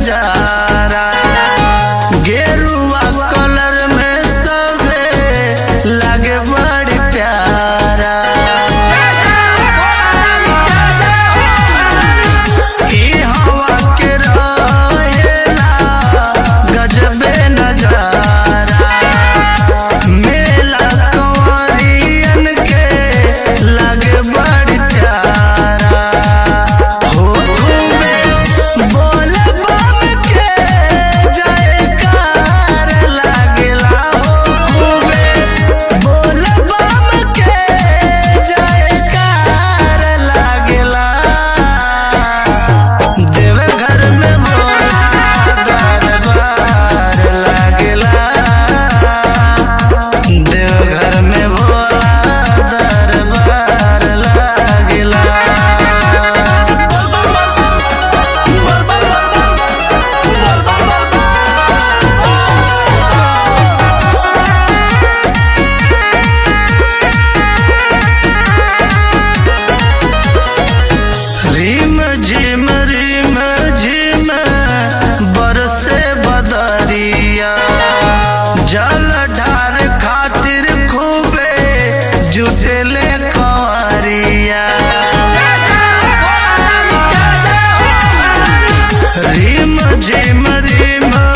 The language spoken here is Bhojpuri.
नजारा गेरुआ कलर में सबे लागे बड़ी प्यारा ई हवा के रहेला गजबे नजारा मेला कंवरियन के लागे बड़ी प्यारा हो खूबे बोल बम के जयकार लागेला हो खूबे बोल बम के जयकार लागेला देवघर में भोला दरबार लागेला देवघर में भोला दरबार लागेला रिम झिम रिम झिम बरसे बदरिया जल ढार खातिर खूबे जुटेले कंवरिया रिम झिम रिम